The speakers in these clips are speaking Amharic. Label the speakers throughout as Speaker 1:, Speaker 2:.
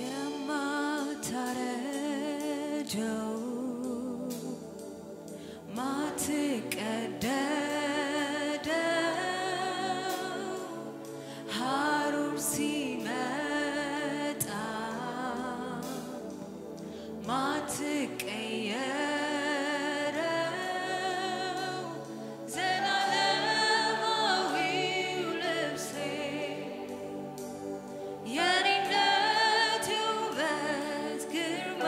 Speaker 1: የማታረጀው ማትቀደደው ሐሩር ሲመጣ ማትቀየረው ዘላለማዊው ልብሴ የኔነት ውበት ግርማ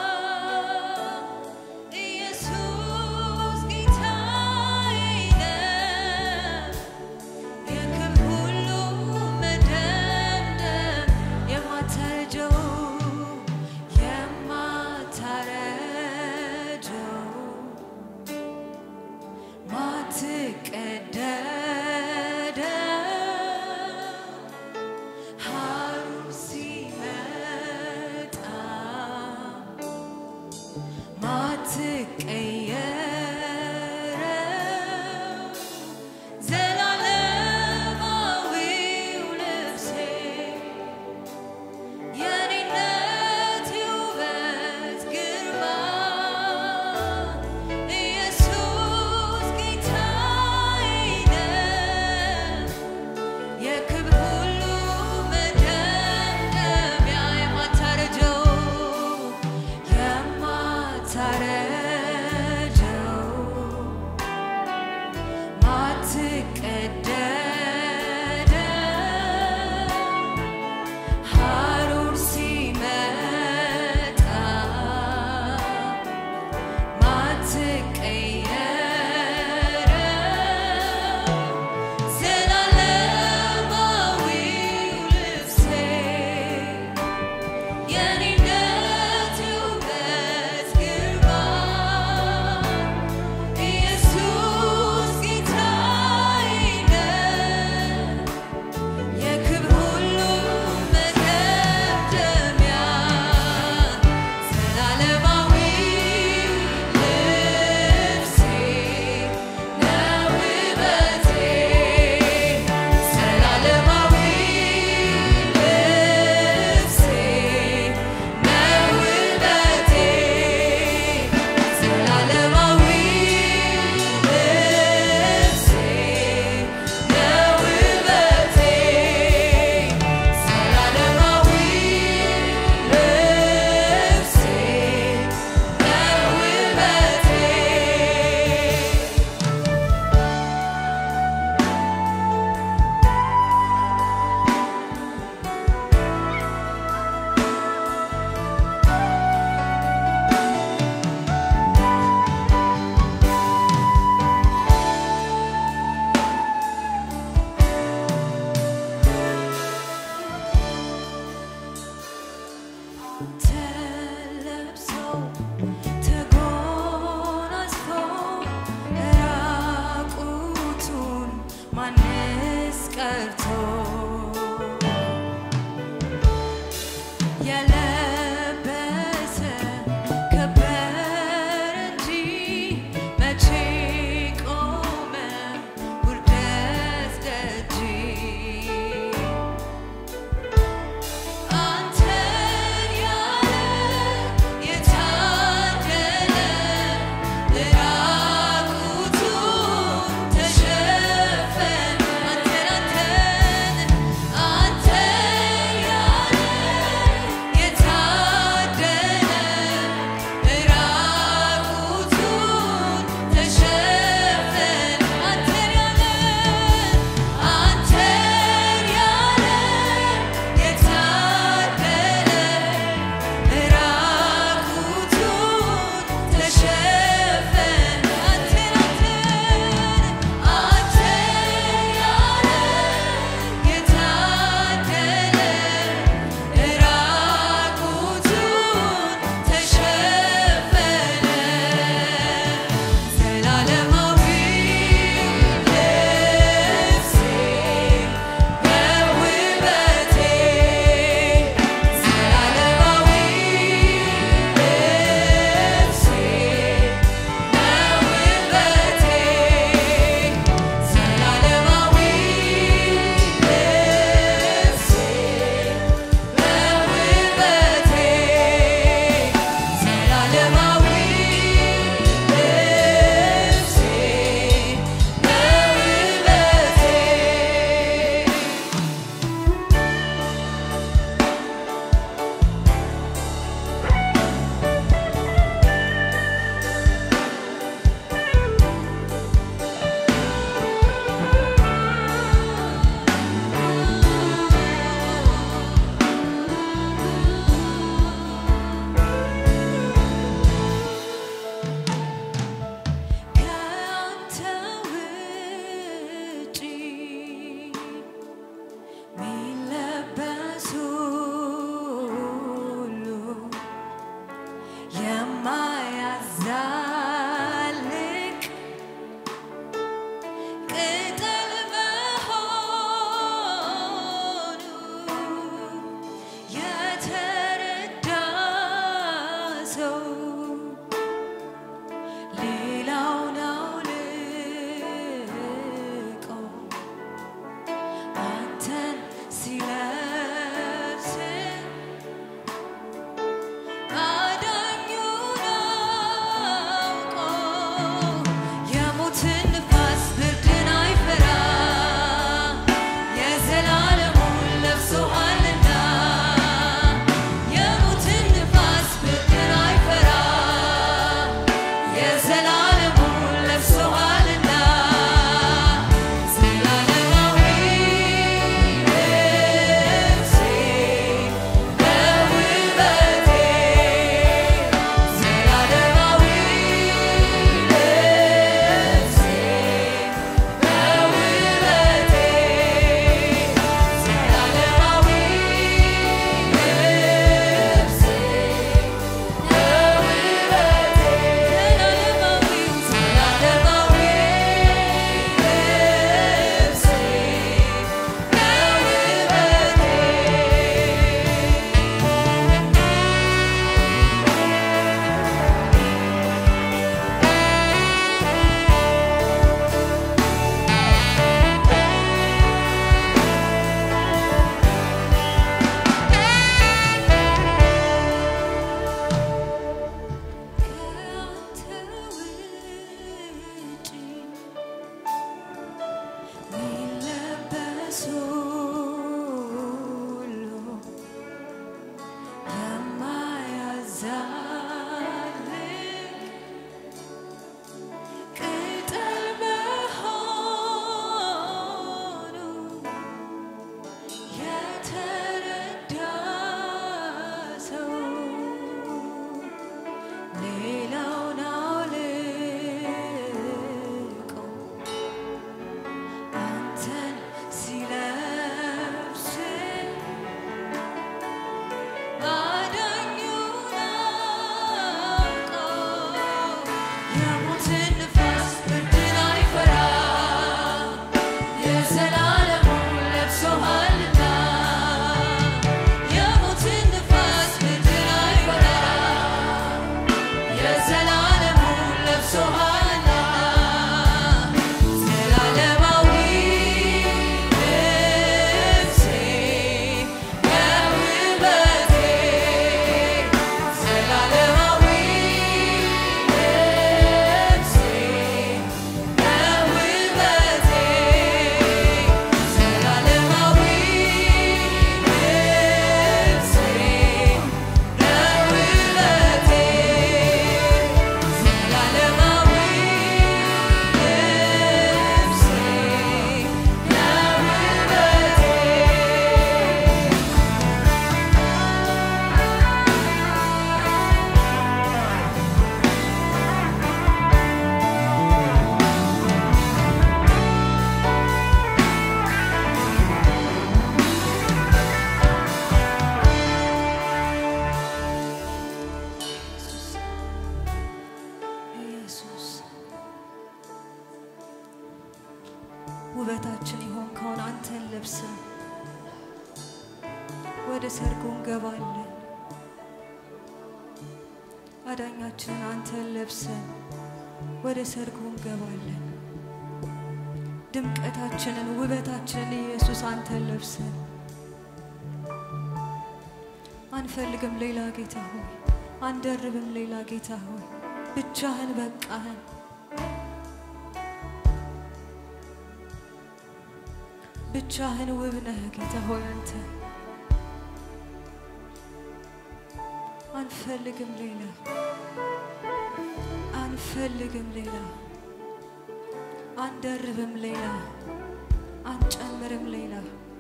Speaker 1: ኢየሱስ ጌታዬ ነው። የክብር ሁሉ መደምደም የማታረጀው የማታረጀው ማትቀደደው ሐሩር ሲመጣ ማትቀየረው ዘላለማዊው ልብሴ የኔነት ውበት ግርማ ኢየሱስ ጌታዬ ነው። የክብር ሁሉ መደምደሚያ የማታረጀው የማታረጀው ማትቀደደው ሐሩር ሲመጣ ማትቀየረው ዘላለማዊው ልብሴ የኔነት ውበት ግርማ ኢየሱስ ጌታዬ ነው። የክብር ሁሉ መደምደሚያ ዘላለማዊው ልብሴ ነው ውበቴ ዘላለማዊው ልብሴ ነው ውበቴ ዘላለማዊው ልብሴ ነው ውበቴ ዘላለማዊው ልብሴ ነው ውበቴ ተለብሶ ተጎናጽፎ ራቁቱን ማንስ ቀርቶ የለበሰ ከበረ እንጂ መቼ ቆመ ውርደት ደጅ አንተን ያለ የታደለ ራቁቱን ተሸፈነ አንተን አንተን አንተን ያለ ሳልቅ ቅጠል መሆኑ የተረዳ ሰው ሌላውን አውልቆ አንተን ሲለብስ አዳኙን አውቆ የሞትን ንፋስ ብርድን አይፈራ የዘላለሙን ለብሶሃልና የሞትን ንፋስ ብርድን አይፈራ የዘላለሙን ለብሶሃልና ዘላለማዊ ልብሴ የውበቴ ዘላለማዊ ልብሴ የውበቴ ዘላለማዊ ልብሴ የውበቴ ዘላለማዊ ልብሴ የውበቴ ኢየሱስ ውበታችን የሆንከውን አንተን ለብሰን ወደ ሰርጉ እንገባለን። አዳኛችንን አንተን ለብሰን ወደ ሰርጉ እንገባለን። ድምቀታችንን ውበታችንን ኢየሱስ አንተን ለብሰን አንፈልግም ሌላ ጌታ ሆይ፣ አንደርብም ሌላ ጌታ ሆይ፣ ብቻህን በቃህን። ብቻህን ውብ ነህ ጌታ ሆይ አንተ አንፈልግም ሌላ አንፈልግም ሌላ አንደርብም ሌላ አንጨምርም ሌላ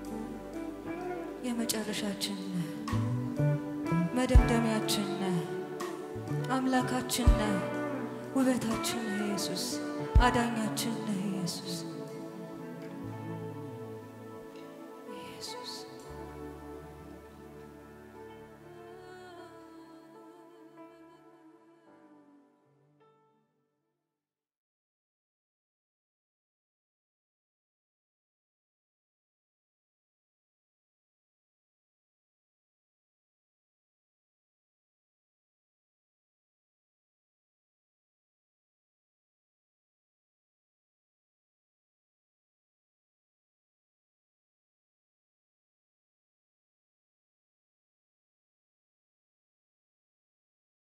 Speaker 1: የመጨረሻችን ነህ መደምደሚያችን ነህ አምላካችን ነህ ውበታችን ነህ ኢየሱስ አዳኛችን ነህ ኢየሱስ